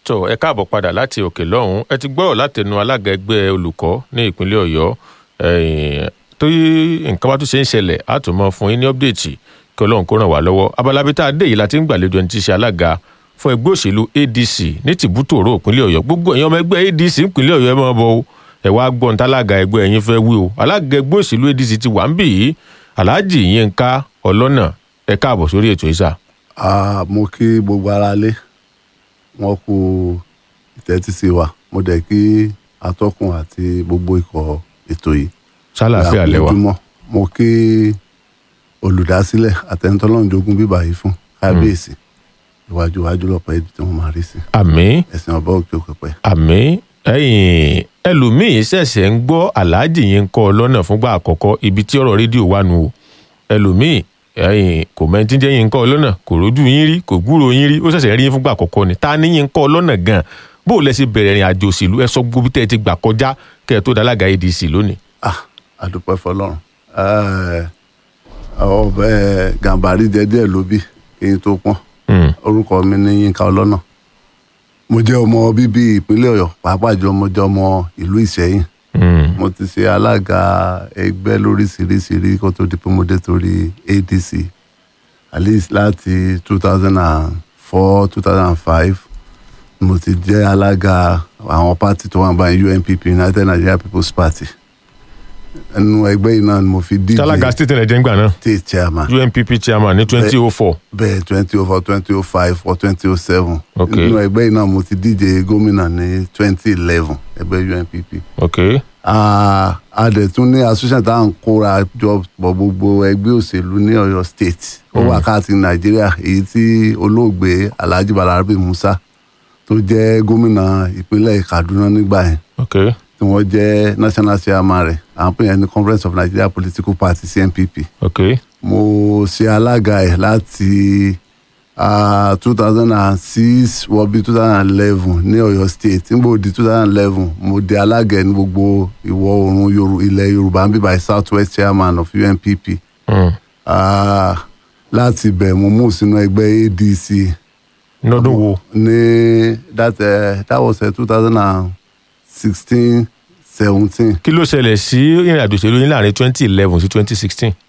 tó ẹ káàbọ̀ padà láti òkè lọ́hùn ẹ ti gbọ́rọ̀ látẹnu alága ẹgbẹ́ olùkọ́ ní ìpínlẹ̀ ọ̀yọ́ tó nǹkan bá tún ṣe ń ṣẹlẹ̀ á tún mọ fún yín ní ọ́pdẹ̀tì kí ọlọ́run kó ràn wá lọ́wọ́ abalabi tá a dé yìí la ti ń gbàlejò ẹni tí í ṣe alága fún ẹgbẹ́ òṣèlú adc ní tìbútòrò ìpínlẹ̀ ọ̀yọ́ gbogbo èèyàn ọmọ ẹgbẹ́ adc ìpínlẹ̀ ọ̀yọ́ ẹ máa bọ̀ o ẹ wá gbọ́n tálága ẹgbẹ́ ẹ̀yin fẹ́ wí o alága ẹgbẹ́ òṣèlú adc ti wà ń bì yìí alhaji yínká ọlọ́nà ẹ káàbọ̀ sórí ètò ìsà. mo kí gbogbo ara lé wọn kú ìtẹ́tísí wa mo dẹ̀ kí atọ́kùn àti gbogbo ikọ̀ ètò yìí. sálàáfíà lẹ́wà. mo kí olùdásílẹ̀ àtẹnutọ́lọ́njogún bíbá yìí fún kábíyèsí iwájú iwájú lọ́pọ̀ ẹbí tí wọ́n máa rí sí. àmín ẹ̀sìn ọba òkè òkè pẹ́. àmín ẹ̀yin ẹlòmíín ṣẹ̀ṣẹ̀ ń gbọ́ aláàjì yín kọ́ ọ lọ́nà fúngbà àkọ́kọ́ ibi tí ọ̀rọ̀ rédíò wà nù o ẹlòmíín ẹ̀yin kò mẹ́tí jẹ́ yín kọ́ ọ lọ́nà kò rójú yín rí kò gbúrò yín rí ó ṣẹ̀ṣẹ̀ rí yín fúngbà àkọ́kọ́ ni ta ni yín kọ́ ọ lọ́nà gan bó o lẹ ṣe bẹ̀rẹ̀ ìrìn àjò òṣèlú ẹ sọ gbogbo tẹ́ ẹ ti gbà kọjá kẹ́ ẹ tó dalága adc lónìí. ah àdúpẹ́ fọlọ́run ọbẹ̀ gàmbàrí jẹ díẹ̀ ló bí kí n tó pọ́n orúkọ mi ní yínká ọlọ́nà mo jẹ́ ọmọ bíbí ìpínlẹ̀ ọ̀yọ́ pàápàá jùlọ mo jẹ́ ọmọ ìlú ìṣẹ́yìn mo ti ṣe alága ẹgbẹ́ lóríṣiríṣirí kó tó di pé mo dé torí adc at least láti two thousand and four two thousand and five mo ti jẹ́ alága àwọn pátì tó wà báyìí unpp united nigeria people's party ẹnu ẹgbẹ́ yìí náà ni mo fi díje tálága state ẹ̀jẹ̀ ń gbà náà state chairman unpp chairman ní twenty oh four. bẹ́ẹ̀ twenty oh four twenty oh five or twenty oh seven Ok. nínú ẹgbẹ́ yìí náà mo ti díje gómìnà ní twenty eleven ẹgbẹ́ unpp ok Ah, a dẹ̀ tún ní association tá à ń kóra jọ pọ̀ gbogbo ẹgbẹ́ òṣèlú ní ọ̀yọ́ state ó wà káàkiri nàìjíríà èyí tí olóògbé alhaji balarabe musa tó jẹ́ gómìnà ìpínlẹ̀ kaduna nígbà yẹn ok tí wọ́n jẹ́ national chairman rẹ̀ à ń pè yẹn ní conference of nigeria political party cnpp ok mo ṣe alága ẹ̀ láti two thousand and six wọ bí two thousand and eleven ní ọ̀yọ́ state nígbà òdi two thousand and eleven mo di alága ẹ̀ ní gbogbo ìwọ̀ oòrùn Yoru- ilẹ̀ yorùbá ń bíbá south west chairman of unpp Mm. Ah, láti bẹ̀ mo mú sínú ẹgbẹ́ adc lọ́dún wo ní that, uh, that was two thousand and sixteen seventeen kí ló ṣẹlẹ̀ sí ìrìn àjò òṣèlú yín láàrin twenty eleven sí twenty sixteen.